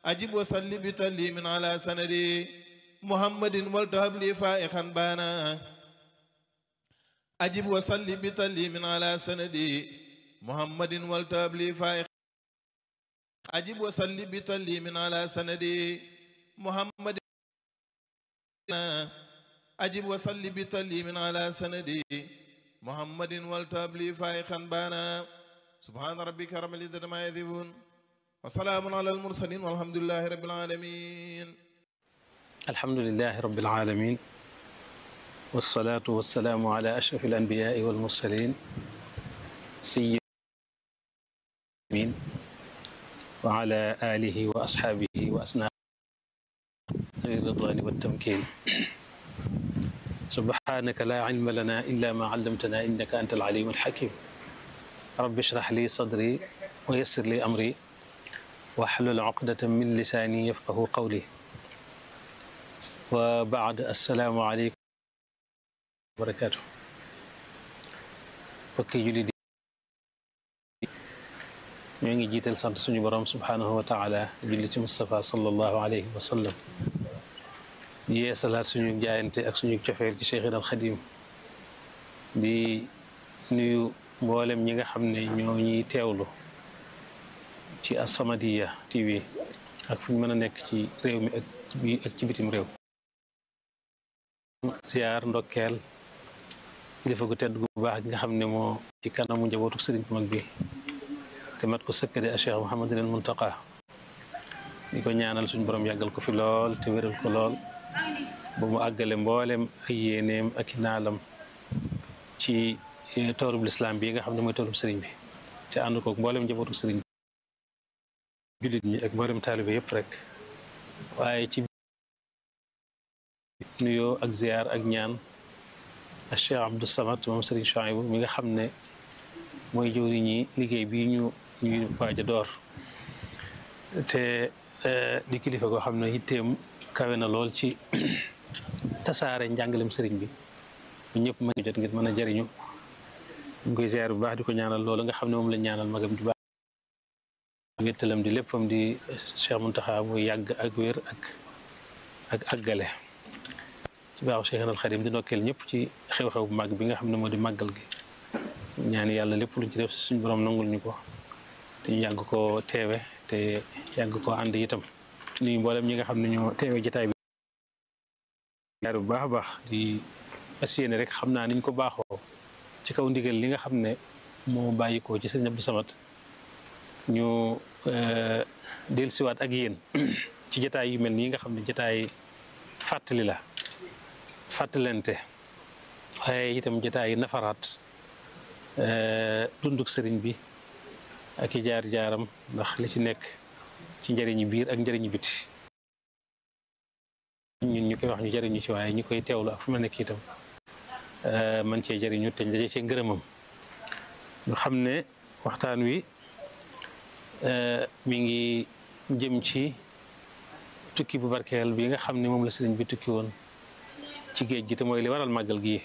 أجب وصلي بتليم على سندي محمد والتهب لي فائقا بانا أجب وصلي بتليم على سندي محمد والتهب لي فائقا أجب وصلي بتليم على سندي محمد أجب وصلي بتليم على سندي محمد والتهب لي فائقا بانا سبحان ربك رب العزة ما يصفون وسلام على المرسلين والحمد لله رب العالمين الحمد لله رب العالمين والصلاة والسلام على أشرف الأنبياء والمرسلين سيد وعلى آله وأصحابه وأسناد الرضوان والتمكين سبحانك لا علم لنا إلا ما علمتنا إنك أنت العليم الحكيم رب اشرح لي صدري ويسر لي أمري واحلل عقدة من لساني يفقه قولي وبعد السلام عليكم وبركاته bokki julli di ñoo ngi jiital sant suñu borom subhanahu wa taala julli ci Moustapha sallallahu alayhi wa sallam yee salaat suñu jaayante ak suñu cofeel ci Cheikhina al Xadim di nuyu mboolem ñi nga xam ne ñoo ñuy teewlu ci As-Samadiyya TV ak fu ñu mën a nekk ci réew mi ak bi ak ci bitim réew ziyaar ndokkeel kilifa gu tedd gu baax gi nga xam ne moo ci kanamu njabootu sëriñ bu mag bi te mat ko sëkkade a Cheikh Mouhamadul Muntaqa di ko ñaanal suñu borom yàggal ko fi lool te wéral ko lool ba mu àggale mboolem ay yéeneem ak i naalam ci toorub lislaam bi nga xam ne mooy toorub sëriñ bi te ànd koog mboolem njabootu sëriñ bi jullit ñi ak mboolem taalibe yëpp rek waaye ci nuyoo ak ziyaar ak ñaan ak Cheikh Abdou Samad moom Serigne Chouaïbou mi nga xam ne mooy jëwriñ ñi liggéey bi ñu ñu waaj a door te di kilifa goo xam ne yitteem kawe na lool ci tasaare njàngalem sëriñ bi bu ñëpp mën jot ngir mën a jariñu ñu koy ziyaar bu baax di ko ñaanal loolu nga xam ne moom la ñaanal magam ju baax wéttalam di léppam di Cheikh Mountakha muy yàgg ak wér ak ak àggale ci baaxu Cheikh al Xadim di ndokkeel ñëpp ci xew-xew bu màgg bi nga xam ne moo di màggal gi ñaan yàlla lépp luñ ci def suñu borom nangul ñu ko te ñu yàgg koo teewe te yàgg koo ànd itam nuyu mboolem ñi nga xam ne ñoo teewe jotaay bi yaar bu baax a baax di fas yéene rek xam naa niñ ko baaxoo ci kaw ndigal li nga xam ne moo bàyyi ko ci sëriñ Abdou Samad ñu dellusiwaat ak yéen ci jotaay yu mel nii nga xam ne jotaay fàttali la fàttalente waaye itam jotaay nafaraat dunduk sëriñ bi ak i jaar-jaaram ndax li ci nekk ci njëriñu biir ak njëriñu biti ñun ñu koy wax ñu jëriñu ci waaye ñi koy teewlu ak fu ma nekk itam man cee jëriñu te daje cee ngërëmam ñu xam ne waxtaan wi mi ngi jëm ci tukki bu barkeel bi nga xam ne moom la sëriñ bi tukki woon ci géej gi te mooy li waral màggal gi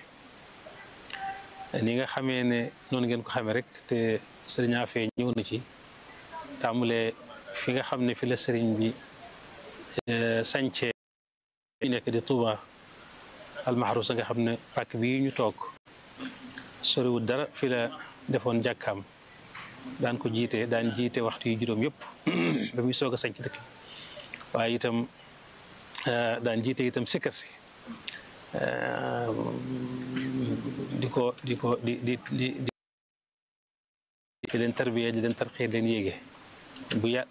ni nga xamee ne noonu ngeen ko xamee rek te sëriñ Afee ñëw na ci tàmbalee fi nga xam ne fi la sëriñ bi sañcee ñu nekk di Tuuba almaxrusa nga xam ne pàkk bii ñu toog soriwul dara fi la defoon jàkkaam daan ko jiite daan jiite waxtu yu juróom yëpp ba muy soog a sañc dëkk waaye itam daan jiite itam sikkar si di ko di ko di di di di leen tarbiya di leen tarxee leen yéege bu yà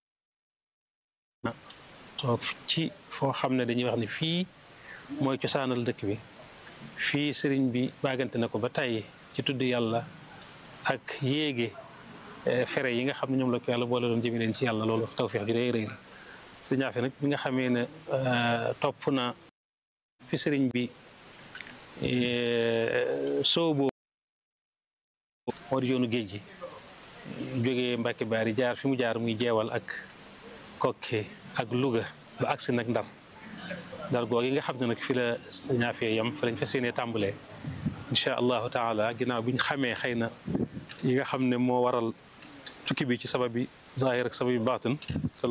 toog ci foo xam ne dañuy wax ne fii mooy cosaanal dëkk bi fii sëriñ bi baagante na ko ba tàyyi ci tudd yàlla ak yéege fere yi nga xam ne ñoom la ko yàlla boole doon jëmi leen ci yàlla loolu tawfeex ju rëy rëy la sëriñ Afe nag bi nga xamee ne topp na fi sëriñ bi soobo moo di yoonu géej gi jógee Mbàkke Baari jaar fi mu jaar muy jeewal ak Kokke ak Louga ba agsi nag Ndar Ndar googu yi nga xam ne nag fi la sëriñ Afe yam fa lañ fas yéenee tàmbalee incha allahu taala ginnaaw bi ñu xamee xëy na yi nga xam ne moo waral tukki bi ci sabab bi zahir ak sabab bi baatin